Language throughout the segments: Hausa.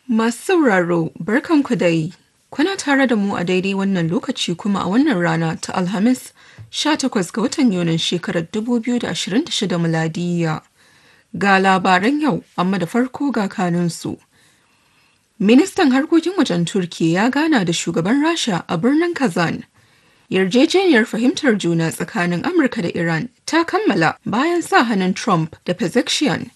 Masu sauraro, barkanku dai. Kuna tare da mu a daidai wannan lokaci kuma a wannan rana ta Alhamis 18 ga watan Yunin shekarar 2026 miladiyya. Ga labaran yau, amma da farko ga kanunsu. Ministan harkokin wajen Turki ya gana da shugaban Rasha a birnin Kazan. Yarjejeniyar fahimtar juna tsakanin Amurka da Iran ta kammala bayan sa hannun Trump da Pezeshkian.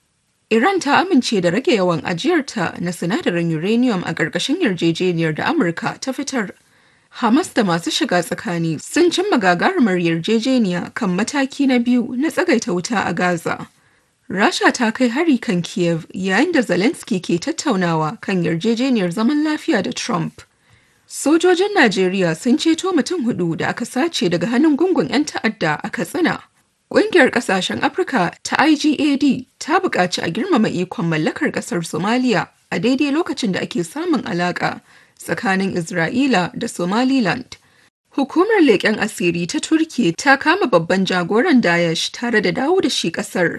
Iran ta amince da rage yawan ajiyarta na sinadarin uranium a ƙarƙashin yarjejeniyar da Amurka ta fitar. Hamas da masu shiga tsakani sun cimma gagarumar yarjejeniya kan mataki na biyu na tsagaita wuta a Gaza. Rasha ta kai hari kan Kiev yayin da Zelensky ke tattaunawa kan yarjejeniyar zaman lafiya da Trump. Sojojin Najeriya sun ceto mutum hudu da aka sace daga hannun gungun 'yan ta'adda a Katsina. Ƙungiyar ƙasashen Afirka ta IGAD ta buƙaci a girmama ikon mallakar ƙasar Somalia a daidai lokacin da ake samun alaƙa tsakanin Isra'ila da Somaliland. Hukumar leƙen asiri ta Turki ta kama babban jagoran Daesh tare da dawo da shi ƙasar.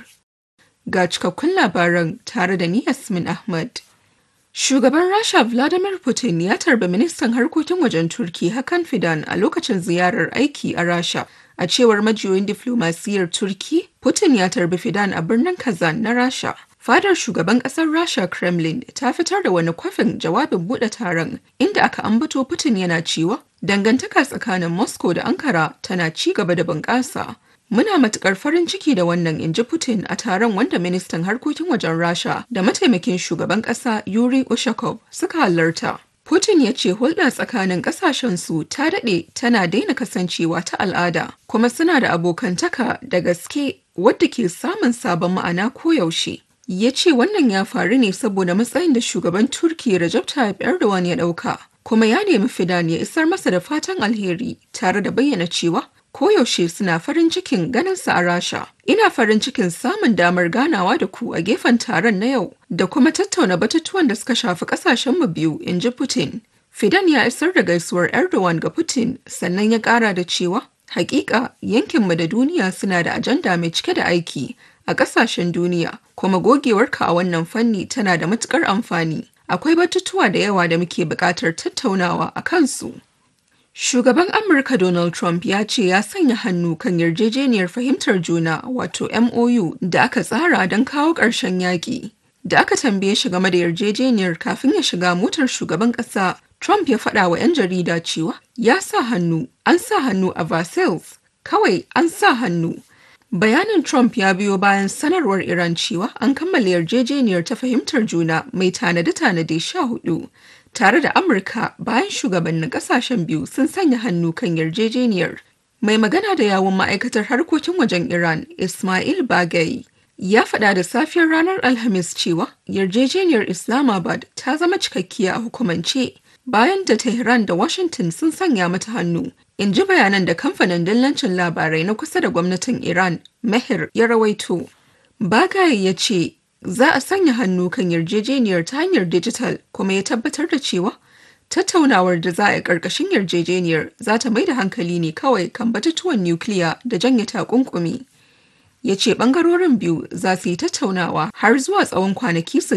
Ga cikakkun labaran tare da ni Yasmin Ahmad. Shugaban Rasha Vladimir Putin ya tarbi ministan harkokin wajen Turki Hakan Fidan a lokacin ziyarar aiki a Rasha. A cewar majiyoyin diflomasiyyar Turki, Putin ya tarbi Fidan a birnin Kazan na Rasha. Fadar shugaban ƙasar Rasha Kremlin ta fitar da wani kwafin jawabin buɗe taron inda aka ambato Putin yana cewa dangantaka tsakanin Moscow da Ankara tana ci gaba da bunƙasa. Muna matukar farin ciki da wannan inji Putin a taron wanda ministan harkokin wajen Rasha da mataimakin shugaban ƙasa Yuri Ushakov suka halarta. Putin ya ce hulɗa tsakanin ƙasashensu ta daɗe tana daina kasancewa ta al'ada kuma suna da abokantaka da gaske wadda ke samun sabon ma'ana koyaushe. Ya ce wannan ya faru ne saboda matsayin da shugaban Turki Recep Tayyip Erdogan ya ɗauka kuma ya nemi Fidan ya isar masa da fatan alheri tare da bayyana cewa koyaushe suna farin cikin ganinsa a Rasha. Ina farin cikin samun damar ganawa da ku a gefen taron na yau da kuma tattauna batutuwan da suka shafi kasashenmu biyu, in ji Putin. Fidan ya isar da gaisuwar Erdogan ga Putin sannan ya kara da cewa hakika yankinmu da duniya suna da ajanda mai cike da aiki a kasashen duniya kuma gogewarka a wannan fanni tana da matukar amfani. Akwai batutuwa da yawa da muke buƙatar tattaunawa a kansu. Shugaban Amurka Donald Trump ya ce ya sanya hannu kan yarjejeniyar fahimtar juna wato MOU da aka tsara don kawo ƙarshen yaƙi. Da aka tambaye shi game da yarjejeniyar kafin ya shiga motar shugaban ƙasa, Trump ya faɗa wa 'yan jarida cewa ya sa hannu, an sa hannu a Versailles, kawai an sa hannu. Bayanin Trump ya biyo bayan sanarwar Iran cewa an kammala yarjejeniyar ta fahimtar juna mai tanade-tanade sha hudu. tare da Amurka bayan shugabannin kasashen biyu sun sanya hannu kan yarjejeniyar. Mai magana da yawun ma'aikatar harkokin wajen Iran, Ismail Bagai, ya faɗa da safiyar ranar Alhamis cewa yarjejeniyar Islamabad ta zama cikakkiya a hukumance bayan da Tehran da Washington sun sanya mata hannu. In ji bayanan da kamfanin dillancin labarai na kusa da gwamnatin Iran, Meher ya rawaito. Bagai ya ce za a sanya hannu kan yarjejeniyar ta hanyar dijital kuma ya tabbatar da cewa tattaunawar da za a yi ƙarƙashin yarjejeniyar za ta mai da hankali ne kawai kan batutuwan nukiliya da janye takunkumi. Ya ce ɓangarorin biyu za su yi tattaunawa har zuwa tsawon kwanaki